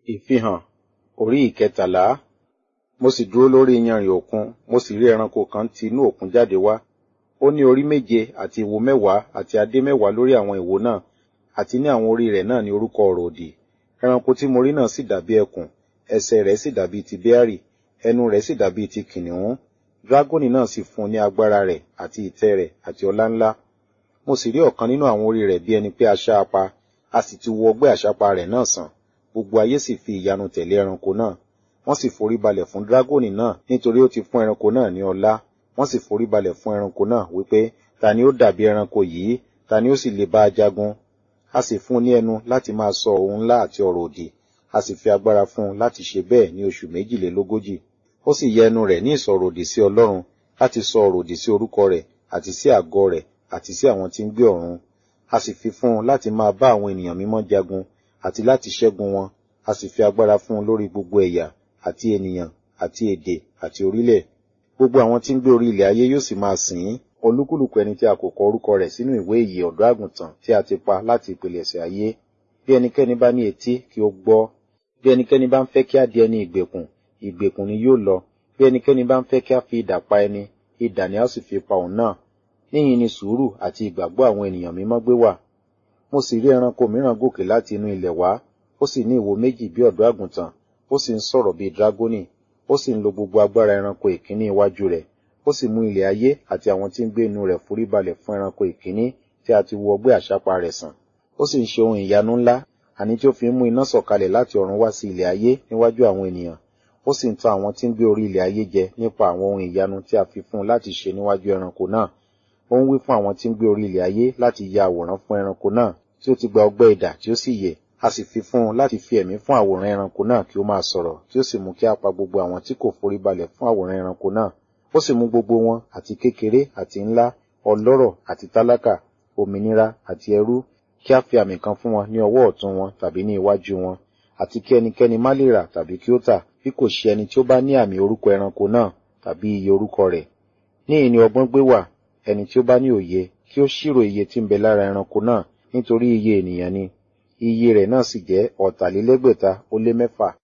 Ìfihàn orí ìkẹtàlá. Mo sì dúró lórí iyanrìn òkun, mo sì rí ẹranko kan ti inú òkun jáde wá. Ó ní orí méje àti ìwo mẹ́wàá àti adé mẹ́wàá lórí àwọn ìwo náà, àti ní àwọn orí rẹ̀ náà ní orúkọ ọ̀rọ̀ òdì. Ẹranko tí mo rí náà sì dàbí ẹkùn, ẹsẹ̀ rẹ̀ sì dàbí ti béárì, ẹnu rẹ̀ sì dàbí ti kìnnìún. Dragoni náà sì fún un ní agbára rẹ̀ àti ìtẹ́ rẹ̀ àti ọlá ńlá. Mo sì rí ọ̀kan nínú àwọn orí rẹ̀ bí ẹni pé aṣá apa, a sì ti wo ọgbẹ́ àṣàpá rẹ̀ náà sàn. Gbogbo ayé sì fi ìyanu tẹ̀lé ẹranko náà. Wọ́n sì forí balẹ̀ fún dragoni náà nítorí ó ti fún ẹranko náà ní ọlá. Wọ́n sì forí balẹ̀ fún ẹranko náà wípé ta ni ó dàbí ẹranko yìí, ta ni ó sì lè bá a jagun. A sì fún un ní ẹnu láti máa sọ ohun ńlá àti ọ̀rọ̀ òdì. A sì fi agbára fún un láti ṣe bẹ́ẹ̀ ní oṣù méjìlélógójì. Ó sì yẹ ẹnu rẹ̀ ní ìsọ̀rọ̀ òdì sí Ọlọ́run láti sọ ọ̀rọ̀ òdì sí orúkọ rẹ̀ àti sí àgọ́ rẹ̀ àti sí àwọn tí ń gbé ọ̀run. A sì fi fún un láti máa bá àwọn ènìyàn mímọ́ jagun àti láti ṣẹ́gun wọn. A sì fi agbára fún un lórí gbogbo ẹ̀yà àti ènìyàn àti èdè àti orílẹ̀. Gbogbo àwọn tí ń gbé orí ilẹ̀ ayé yóò sì máa sìn ín. Olúkúlùkù ẹni tí a kò kọ orúkọ rẹ̀ sínú ìwé ìyè ọ̀dọ́ àgùntàn tí a ti pa láti ìpilẹ̀ṣẹ̀ ayé. Bí ẹnikẹ́ni bá ní etí kí ó gbọ́. Bí ẹnikẹ́ni bá ń fẹ́ kí á di ẹni ìgbèkùn, ìgbèkùn ni yóò lọ. Bí ẹnikẹ́ni bá ń fẹ́ kí á fi idà pa ẹni, idà ni a ó sì fi pa òun náà. Níyìn ni sùúrù àti ìgbàgbọ́ àwọn ènìyàn mímọ́ gbé wà. Mo sì rí ẹranko mìíràn gòkè láti inú ilẹ̀ wá. Ó sì ní ìwo méjì bí ọ̀dọ́ àgùntàn. Ó sì ń sọ̀rọ̀ bíi dragoni. Ó sì ń lo gbogbo agbára ẹranko ìkíní iwájú rẹ̀. Ó sì mú ilẹ̀ ayé àti àwọn tí ń gbé inú rẹ̀ forí balẹ̀ fún ẹranko ìkíní tí a ti wo ọgbẹ́ àṣàpá rẹ̀ sàn. Ó sì ń ṣe ohun ìyanu ńlá, àní tí ó fi ń mú iná sọ̀kalẹ̀ láti ọ̀run wá sí ilẹ̀ ayé níwájú àwọn ènìyàn. Ó sì ń tan àwọn tí ń gbé orí ilẹ̀ ayé jẹ nípa àwọn ohun ìyanu tí a fi fún un láti ṣe níwájú ẹranko náà. Ó ń wí fún àwọn tí ń gbé orí ilẹ̀ ayé láti ya àwòrán fún ẹranko náà tí ó ti gba ọgbẹ́ idà tí ó sì yè. A sì fi fún un láti fi ẹ̀mí fún àwòrán ẹranko náà kí ó máa sọ̀rọ̀ tí ó sì mú kí á pa gbogbo àwọn tí kò forí balẹ̀ fún àwòrán ẹranko náà. Ó sì mú gbogbo wọn àti kékeré àti ńlá, ọlọ́rọ̀ àti tálákà, òmìnira àti ẹrú, kí á fi àmì kan fún wọn ní ọwọ́ ọ̀tún wọn tàbí ní iwájú wọn, àti kí ẹnikẹ́ni má lè rà tàbí kí ó tà, bí kò ṣe ẹni tí ó bá ní àmì orúkọ ẹranko náà tàbí iye orúkọ rẹ̀. Níhìn ni ọgbọ́n gbé wà, ẹni tí ó bá ní òye, kí ó ṣírò iye tí ń bẹ lára ẹranko náà, nítorí iye ènìyàn ni. Iye rẹ̀ náà sì jẹ́ ọ̀tàlélẹ́gbẹ̀ta ó lé mẹ́fà.